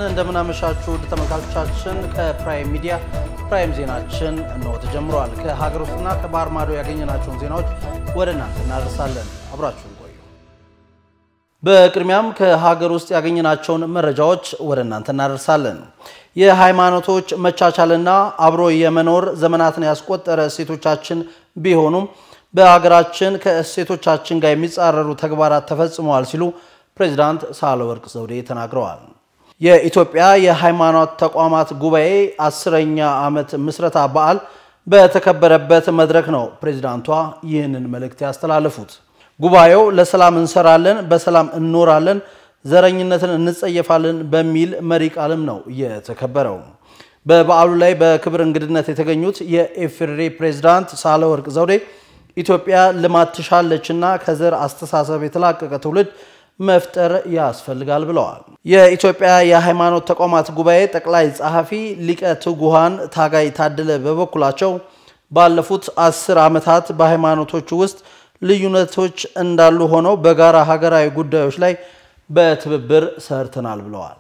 እንደምናመሻችሁ ውድ ተመልካቾቻችን፣ ከፕራይም ሚዲያ ፕራይም ዜናችን እንሆ ተጀምሯል። ከሀገር ውስጥና ከባህር ማዶ ያገኘናቸውን ዜናዎች ወደ እናንተ እናደርሳለን። አብራችሁን ቆዩ። በቅድሚያም ከሀገር ውስጥ ያገኘናቸውን መረጃዎች ወደ እናንተ እናደርሳለን። የሃይማኖቶች መቻቻልና አብሮ የመኖር ዘመናትን ያስቆጠረ እሴቶቻችን ቢሆኑም በሀገራችን ከእሴቶቻችን ጋር የሚጻረሩ ተግባራት ተፈጽመዋል ሲሉ ፕሬዚዳንት ሳህለወርቅ ዘውዴ ተናግረዋል። የኢትዮጵያ የሃይማኖት ተቋማት ጉባኤ አስረኛ ዓመት ምስረታ በዓል በተከበረበት መድረክ ነው ፕሬዚዳንቷ ይህንን መልእክት ያስተላለፉት። ጉባኤው ለሰላም እንሰራለን፣ በሰላም እንኖራለን፣ ዘረኝነትን እንጸየፋለን በሚል መሪ ቃልም ነው የተከበረው። በበዓሉ ላይ በክብር እንግድነት የተገኙት የኢፌዴሪ ፕሬዚዳንት ሳህለወርቅ ዘውዴ ኢትዮጵያ ልማት ትሻለችና ከዘር አስተሳሰብ የተላቀቀ ትውልድ መፍጠር ያስፈልጋል ብለዋል። የኢትዮጵያ የሃይማኖት ተቋማት ጉባኤ ጠቅላይ ጸሐፊ ሊቀ ትጉሃን ታጋይ ታደለ በበኩላቸው ባለፉት አስር ዓመታት በሃይማኖቶቹ ውስጥ ልዩነቶች እንዳሉ ሆነው በጋራ ሀገራዊ ጉዳዮች ላይ በትብብር ሰርተናል ብለዋል።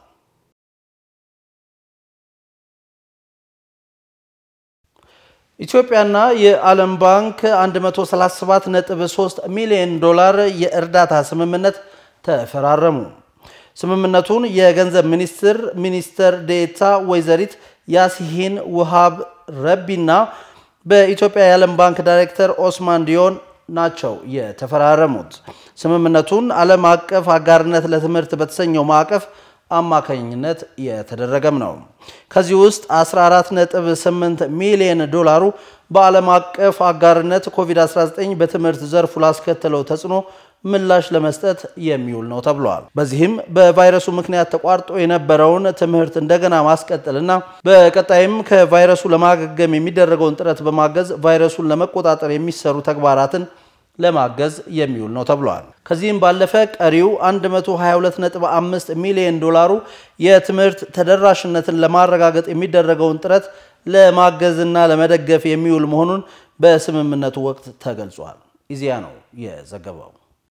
ኢትዮጵያና የዓለም ባንክ 137.3 ሚሊዮን ዶላር የእርዳታ ስምምነት ተፈራረሙ። ስምምነቱን የገንዘብ ሚኒስትር ሚኒስትር ዴኤታ ወይዘሪት ያሲሂን ውሃብ ረቢና በኢትዮጵያ የዓለም ባንክ ዳይሬክተር ኦስማን ዲዮን ናቸው የተፈራረሙት። ስምምነቱን ዓለም አቀፍ አጋርነት ለትምህርት በተሰኘው ማዕቀፍ አማካኝነት የተደረገም ነው። ከዚህ ውስጥ 14.8 ሚሊዮን ዶላሩ በዓለም አቀፍ አጋርነት ኮቪድ-19 በትምህርት ዘርፉ ላስከተለው ተጽዕኖ ምላሽ ለመስጠት የሚውል ነው ተብሏል። በዚህም በቫይረሱ ምክንያት ተቋርጦ የነበረውን ትምህርት እንደገና ማስቀጠልና በቀጣይም ከቫይረሱ ለማገገም የሚደረገውን ጥረት በማገዝ ቫይረሱን ለመቆጣጠር የሚሰሩ ተግባራትን ለማገዝ የሚውል ነው ተብሏል። ከዚህም ባለፈ ቀሪው 122.5 ሚሊዮን ዶላሩ የትምህርት ተደራሽነትን ለማረጋገጥ የሚደረገውን ጥረት ለማገዝና ለመደገፍ የሚውል መሆኑን በስምምነቱ ወቅት ተገልጿል። ኢዜአ ነው የዘገበው።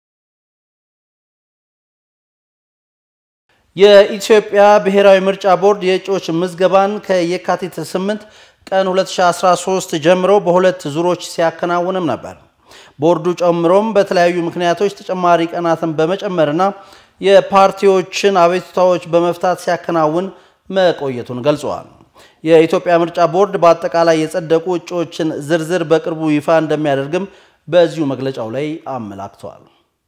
የኢትዮጵያ ብሔራዊ ምርጫ ቦርድ የእጩዎች ምዝገባን ከየካቲት 8 ቀን 2013 ጀምሮ በሁለት ዙሮች ሲያከናውንም ነበር። ቦርዱ ጨምሮም በተለያዩ ምክንያቶች ተጨማሪ ቀናትን በመጨመርና የፓርቲዎችን አቤቱታዎች በመፍታት ሲያከናውን መቆየቱን ገልጸዋል። የኢትዮጵያ ምርጫ ቦርድ በአጠቃላይ የጸደቁ እጩዎችን ዝርዝር በቅርቡ ይፋ እንደሚያደርግም በዚሁ መግለጫው ላይ አመላክተዋል።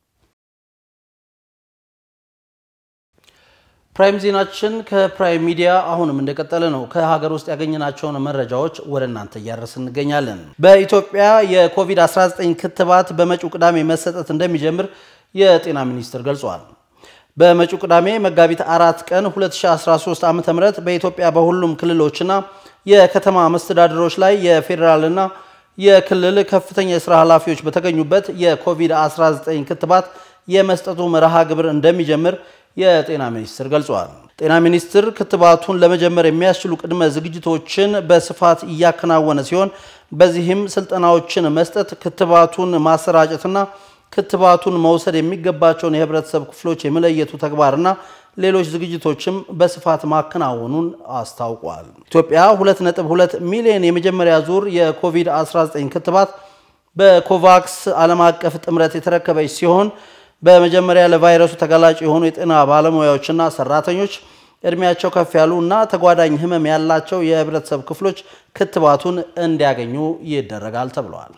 ፕራይም ዜናችን ከፕራይም ሚዲያ አሁንም እንደቀጠለ ነው። ከሀገር ውስጥ ያገኘናቸውን መረጃዎች ወደ እናንተ እያደረስ እንገኛለን። በኢትዮጵያ የኮቪድ-19 ክትባት በመጪው ቅዳሜ መሰጠት እንደሚጀምር የጤና ሚኒስቴር ገልጿል። በመጪው ቅዳሜ መጋቢት አራት ቀን 2013 ዓ ም በኢትዮጵያ በሁሉም ክልሎችና የከተማ መስተዳድሮች ላይ የፌዴራልና የክልል ከፍተኛ የስራ ኃላፊዎች በተገኙበት የኮቪድ-19 ክትባት የመስጠቱ መርሃ ግብር እንደሚጀምር የጤና ሚኒስቴር ገልጿል። ጤና ሚኒስቴር ክትባቱን ለመጀመር የሚያስችሉ ቅድመ ዝግጅቶችን በስፋት እያከናወነ ሲሆን በዚህም ስልጠናዎችን መስጠት፣ ክትባቱን ማሰራጨትና ክትባቱን መውሰድ የሚገባቸውን የህብረተሰብ ክፍሎች የመለየቱ ተግባርና ሌሎች ዝግጅቶችም በስፋት ማከናወኑን አስታውቋል። ኢትዮጵያ 2.2 ሚሊዮን የመጀመሪያ ዙር የኮቪድ-19 ክትባት በኮቫክስ ዓለም አቀፍ ጥምረት የተረከበች ሲሆን በመጀመሪያ ለቫይረሱ ተጋላጭ የሆኑ የጤና ባለሙያዎችና ሰራተኞች፣ እድሜያቸው ከፍ ያሉ እና ተጓዳኝ ህመም ያላቸው የህብረተሰብ ክፍሎች ክትባቱን እንዲያገኙ ይደረጋል ተብለዋል።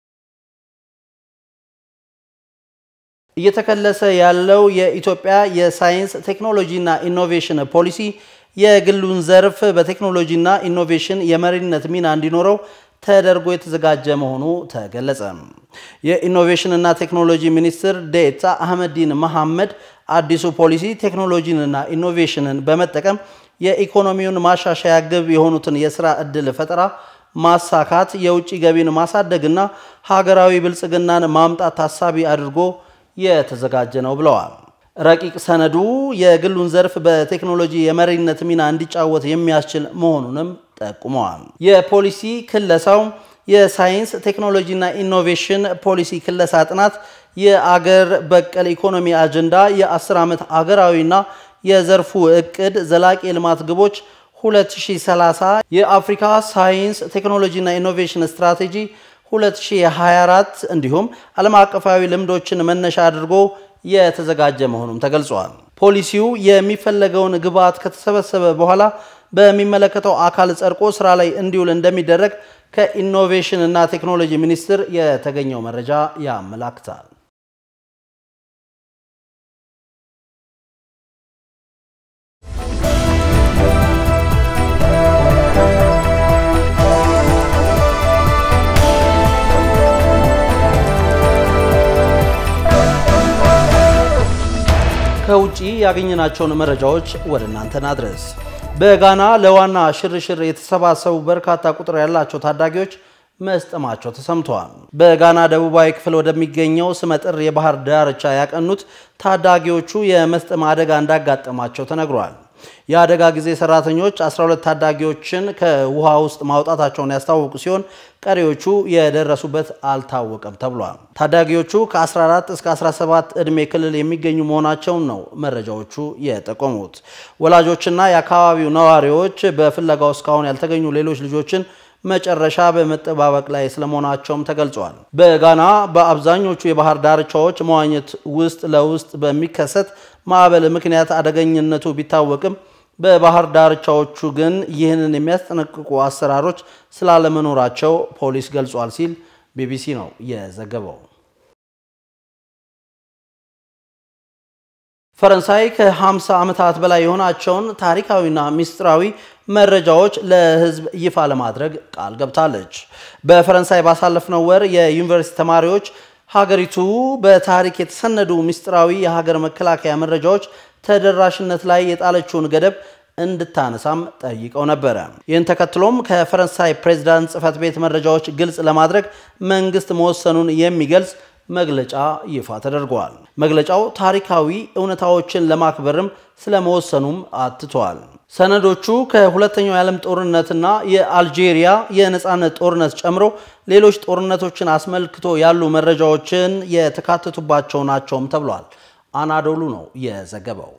እየተከለሰ ያለው የኢትዮጵያ የሳይንስ ቴክኖሎጂና ኢኖቬሽን ፖሊሲ የግሉን ዘርፍ በቴክኖሎጂና ኢኖቬሽን የመሪነት ሚና እንዲኖረው ተደርጎ የተዘጋጀ መሆኑ ተገለጸ። የኢኖቬሽንና ቴክኖሎጂ ሚኒስትር ዴኤታ አህመዲን መሐመድ አዲሱ ፖሊሲ ቴክኖሎጂንና ኢኖቬሽንን በመጠቀም የኢኮኖሚውን ማሻሻያ ግብ የሆኑትን የስራ ዕድል ፈጠራ ማሳካት፣ የውጭ ገቢን ማሳደግና ሀገራዊ ብልጽግናን ማምጣት ታሳቢ አድርጎ የተዘጋጀ ነው ብለዋል። ረቂቅ ሰነዱ የግሉን ዘርፍ በቴክኖሎጂ የመሪነት ሚና እንዲጫወት የሚያስችል መሆኑንም ጠቁመዋል። የፖሊሲ ክለሳው የሳይንስ ቴክኖሎጂና ኢኖቬሽን ፖሊሲ ክለሳ ጥናት የአገር በቀል ኢኮኖሚ አጀንዳ የአስር ዓመት አገራዊና የዘርፉ እቅድ ዘላቂ የልማት ግቦች 2030 የአፍሪካ ሳይንስ ቴክኖሎጂና ኢኖቬሽን ስትራቴጂ 2024 እንዲሁም ዓለም አቀፋዊ ልምዶችን መነሻ አድርጎ የተዘጋጀ መሆኑም ተገልጿል። ፖሊሲው የሚፈለገውን ግብዓት ከተሰበሰበ በኋላ በሚመለከተው አካል ጸድቆ ስራ ላይ እንዲውል እንደሚደረግ ከኢኖቬሽን እና ቴክኖሎጂ ሚኒስቴር የተገኘው መረጃ ያመላክታል። ከውጪ ያገኘናቸውን መረጃዎች ወደ እናንተ ናድረስ። በጋና ለዋና ሽርሽር የተሰባሰቡ በርካታ ቁጥር ያላቸው ታዳጊዎች መስጠማቸው ተሰምተዋል። በጋና ደቡባዊ ክፍል ወደሚገኘው ስመጥር የባህር ዳርቻ ያቀኑት ታዳጊዎቹ የመስጠም አደጋ እንዳጋጠማቸው ተነግሯል። የአደጋ ጊዜ ሰራተኞች 12 ታዳጊዎችን ከውሃ ውስጥ ማውጣታቸውን ያስታወቁ ሲሆን ቀሪዎቹ የደረሱበት አልታወቀም ተብሏል። ታዳጊዎቹ ከ14 እስከ 17 ዕድሜ ክልል የሚገኙ መሆናቸውን ነው መረጃዎቹ የጠቆሙት። ወላጆችና የአካባቢው ነዋሪዎች በፍለጋው እስካሁን ያልተገኙ ሌሎች ልጆችን መጨረሻ በመጠባበቅ ላይ ስለመሆናቸውም ተገልጿል። በጋና በአብዛኞቹ የባህር ዳርቻዎች መዋኘት ውስጥ ለውስጥ በሚከሰት ማዕበል ምክንያት አደገኝነቱ ቢታወቅም በባህር ዳርቻዎቹ ግን ይህንን የሚያስጠነቅቁ አሰራሮች ስላለመኖራቸው ፖሊስ ገልጿል ሲል ቢቢሲ ነው የዘገበው። ፈረንሳይ ከ50 ዓመታት በላይ የሆናቸውን ታሪካዊና ሚስጥራዊ መረጃዎች ለሕዝብ ይፋ ለማድረግ ቃል ገብታለች። በፈረንሳይ ባሳለፍነው ወር የዩኒቨርሲቲ ተማሪዎች ሀገሪቱ በታሪክ የተሰነዱ ሚስጥራዊ የሀገር መከላከያ መረጃዎች ተደራሽነት ላይ የጣለችውን ገደብ እንድታነሳም ጠይቀው ነበረ። ይህን ተከትሎም ከፈረንሳይ ፕሬዝዳንት ጽሕፈት ቤት መረጃዎች ግልጽ ለማድረግ መንግስት መወሰኑን የሚገልጽ መግለጫ ይፋ ተደርጓል። መግለጫው ታሪካዊ እውነታዎችን ለማክበርም ስለመወሰኑም አትቷል። ሰነዶቹ ከሁለተኛው የዓለም ጦርነትና የአልጄሪያ የነፃነት ጦርነት ጨምሮ ሌሎች ጦርነቶችን አስመልክቶ ያሉ መረጃዎችን የተካተቱባቸው ናቸውም ተብሏል። አናዶሉ ነው የዘገበው።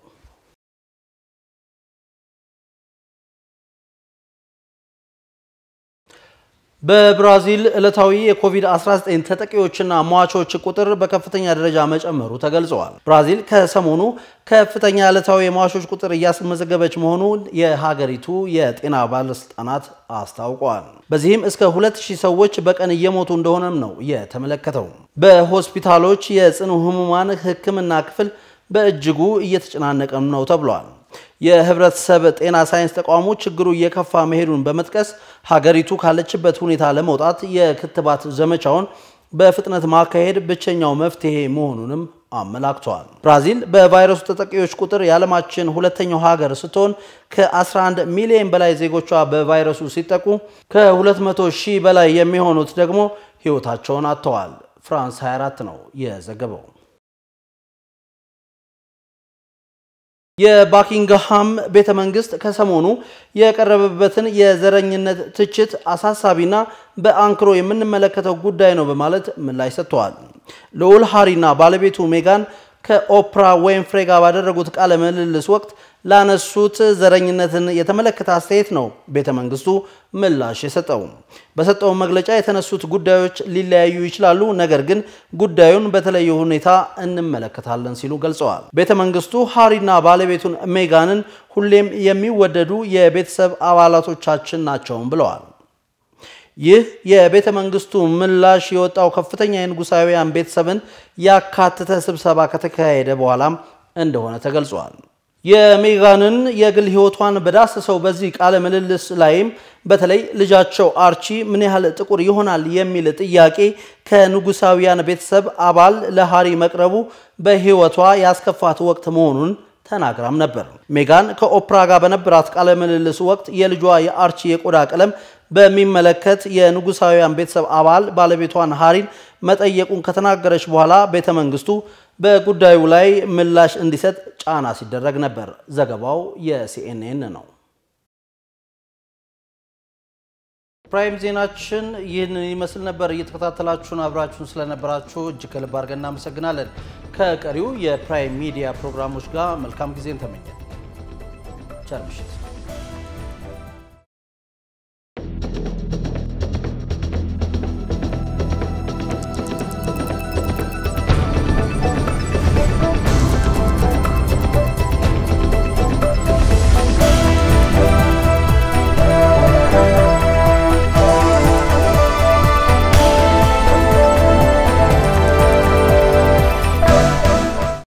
በብራዚል ዕለታዊ የኮቪድ-19 ተጠቂዎችና ሟቾች ቁጥር በከፍተኛ ደረጃ መጨመሩ ተገልጸዋል። ብራዚል ከሰሞኑ ከፍተኛ ዕለታዊ የሟቾች ቁጥር እያስመዘገበች መሆኑን የሀገሪቱ የጤና ባለስልጣናት አስታውቀዋል። በዚህም እስከ 2000 ሰዎች በቀን እየሞቱ እንደሆነም ነው የተመለከተው። በሆስፒታሎች የጽኑ ህሙማን ሕክምና ክፍል በእጅጉ እየተጨናነቀም ነው ተብሏል። የህብረተሰብ ጤና ሳይንስ ተቋሙ ችግሩ እየከፋ መሄዱን በመጥቀስ ሀገሪቱ ካለችበት ሁኔታ ለመውጣት የክትባት ዘመቻውን በፍጥነት ማካሄድ ብቸኛው መፍትሄ መሆኑንም አመላክተዋል። ብራዚል በቫይረሱ ተጠቂዎች ቁጥር የዓለማችን ሁለተኛው ሀገር ስትሆን ከ11 ሚሊዮን በላይ ዜጎቿ በቫይረሱ ሲጠቁ ከ200 ሺህ በላይ የሚሆኑት ደግሞ ህይወታቸውን አጥተዋል። ፍራንስ 24 ነው የዘገበው። የባኪንግሃም ቤተ መንግስት ከሰሞኑ የቀረበበትን የዘረኝነት ትችት አሳሳቢና በአንክሮ የምንመለከተው ጉዳይ ነው በማለት ምላሽ ሰጥተዋል። ልዑል ሃሪና ባለቤቱ ሜጋን ከኦፕራ ዊንፍሬ ጋር ባደረጉት ቃለ ምልልስ ወቅት ላነሱት ዘረኝነትን የተመለከተ አስተያየት ነው ቤተ መንግስቱ ምላሽ የሰጠው። በሰጠው መግለጫ የተነሱት ጉዳዮች ሊለያዩ ይችላሉ፣ ነገር ግን ጉዳዩን በተለየ ሁኔታ እንመለከታለን ሲሉ ገልጸዋል። ቤተ መንግስቱ ሃሪና ባለቤቱን ሜጋንን ሁሌም የሚወደዱ የቤተሰብ አባላቶቻችን ናቸውም ብለዋል። ይህ የቤተ መንግስቱ ምላሽ የወጣው ከፍተኛ የንጉሳውያን ቤተሰብን ያካተተ ስብሰባ ከተካሄደ በኋላም እንደሆነ ተገልጿል። የሜጋንን የግል ህይወቷን በዳሰሰው በዚህ ቃለ ምልልስ ላይም በተለይ ልጃቸው አርቺ ምን ያህል ጥቁር ይሆናል የሚል ጥያቄ ከንጉሳውያን ቤተሰብ አባል ለሃሪ መቅረቡ በህይወቷ ያስከፋት ወቅት መሆኑን ተናግራም ነበር። ሜጋን ከኦፕራ ጋር በነበራት ቃለ ምልልስ ወቅት የልጇ የአርቺ የቆዳ ቀለም በሚመለከት የንጉሳውያን ቤተሰብ አባል ባለቤቷን ሃሪን መጠየቁን ከተናገረች በኋላ ቤተ መንግስቱ በጉዳዩ ላይ ምላሽ እንዲሰጥ ጫና ሲደረግ ነበር። ዘገባው የሲኤንኤን ነው። ፕራይም ዜናችን ይህንን ይመስል ነበር። እየተከታተላችሁን አብራችሁን ስለነበራችሁ እጅግ ከልብ አድርገን እናመሰግናለን። ከቀሪው የፕራይም ሚዲያ ፕሮግራሞች ጋር መልካም ጊዜን ተመኘን። ቸር ምሽት